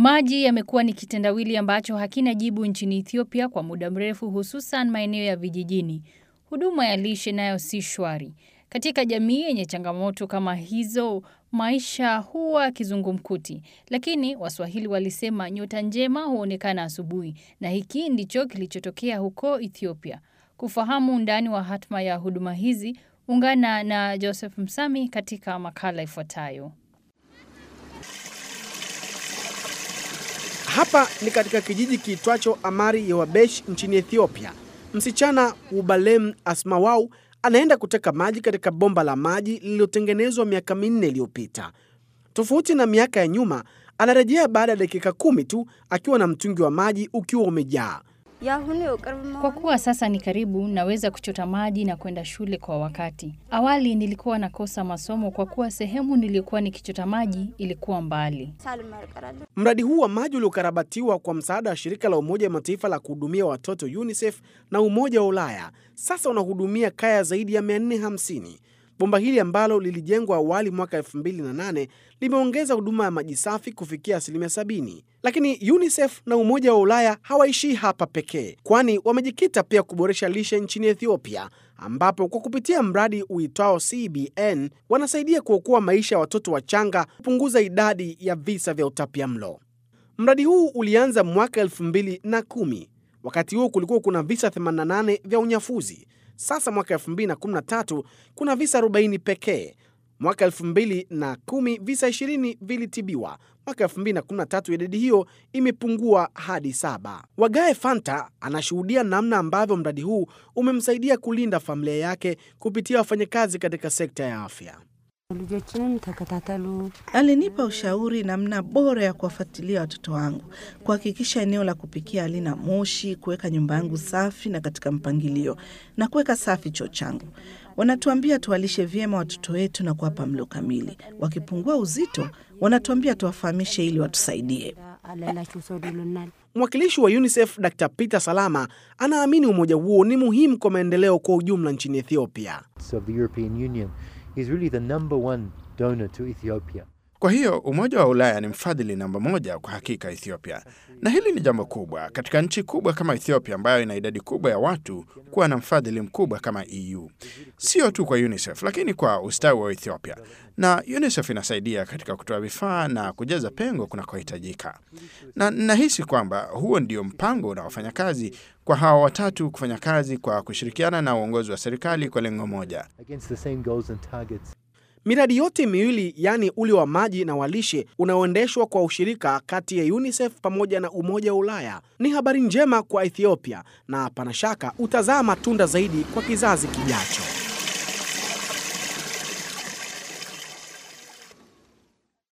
Maji yamekuwa ni kitendawili ambacho hakina jibu nchini Ethiopia kwa muda mrefu, hususan maeneo ya vijijini. Huduma ya lishe nayo si shwari. Katika jamii yenye changamoto kama hizo, maisha huwa kizungumkuti. Lakini Waswahili walisema nyota njema huonekana asubuhi, na hiki ndicho kilichotokea huko Ethiopia. Kufahamu undani wa hatma ya huduma hizi, ungana na Joseph Msami katika makala ifuatayo. Hapa ni katika kijiji kiitwacho Amari Yewabesh nchini Ethiopia. Msichana Ubalem Asmawau anaenda kuteka maji katika bomba la maji lililotengenezwa miaka minne iliyopita. Tofauti na miaka ya nyuma, anarejea baada ya dakika kumi tu akiwa na mtungi wa maji ukiwa umejaa. Kwa kuwa sasa ni karibu, naweza kuchota maji na kwenda shule kwa wakati. Awali nilikuwa nakosa masomo kwa kuwa sehemu niliyokuwa nikichota maji ilikuwa mbali. Mradi huu wa maji uliokarabatiwa kwa msaada wa shirika la Umoja wa Mataifa la kuhudumia watoto UNICEF na Umoja wa Ulaya sasa unahudumia kaya zaidi ya 450. Bomba hili ambalo lilijengwa awali mwaka 2008 limeongeza huduma ya maji safi kufikia asilimia 70. Lakini UNICEF na Umoja wa Ulaya hawaishii hapa pekee, kwani wamejikita pia kuboresha lishe nchini Ethiopia, ambapo kwa kupitia mradi uitwao CBN wanasaidia kuokoa maisha ya watoto wachanga, kupunguza idadi ya visa vya utapiamlo. Mradi huu ulianza mwaka 2010. Wakati huo kulikuwa kuna visa 88 vya unyafuzi. Sasa mwaka 2013 kuna visa 40 pekee. Mwaka 2010 visa 20 vilitibiwa. Mwaka 2013 idadi hiyo imepungua hadi saba. Wagae Fanta anashuhudia namna ambavyo mradi huu umemsaidia kulinda familia yake kupitia wafanyakazi katika sekta ya afya. Alinipa ushauri namna bora ya kuwafuatilia watoto wangu, kuhakikisha eneo la kupikia halina moshi, kuweka nyumba yangu safi na katika mpangilio, na kuweka safi choo changu. Wanatuambia tuwalishe vyema watoto wetu na kuwapa mlo kamili. Wakipungua uzito, wanatuambia tuwafahamishe ili watusaidie. Mwakilishi wa UNICEF Dr. Peter Salama anaamini umoja huo ni muhimu kwa maendeleo kwa ujumla nchini Ethiopia. So the European Union is really the number one donor to Ethiopia. Kwa hiyo Umoja wa Ulaya ni mfadhili namba moja kwa hakika Ethiopia, na hili ni jambo kubwa katika nchi kubwa kama Ethiopia ambayo ina idadi kubwa ya watu kuwa na mfadhili mkubwa kama EU, sio tu kwa UNICEF lakini kwa ustawi wa Ethiopia. Na UNICEF inasaidia katika kutoa vifaa na kujaza pengo kunakohitajika, na nahisi kwamba huo ndio mpango unaofanya kazi kwa hawa watatu kufanya kazi kwa kushirikiana na uongozi wa serikali kwa lengo moja. Against the same goals and targets. Miradi yote miwili yaani ule wa maji na walishe unaoendeshwa kwa ushirika kati ya UNICEF pamoja na Umoja wa Ulaya ni habari njema kwa Ethiopia na hapana shaka utazaa matunda zaidi kwa kizazi kijacho.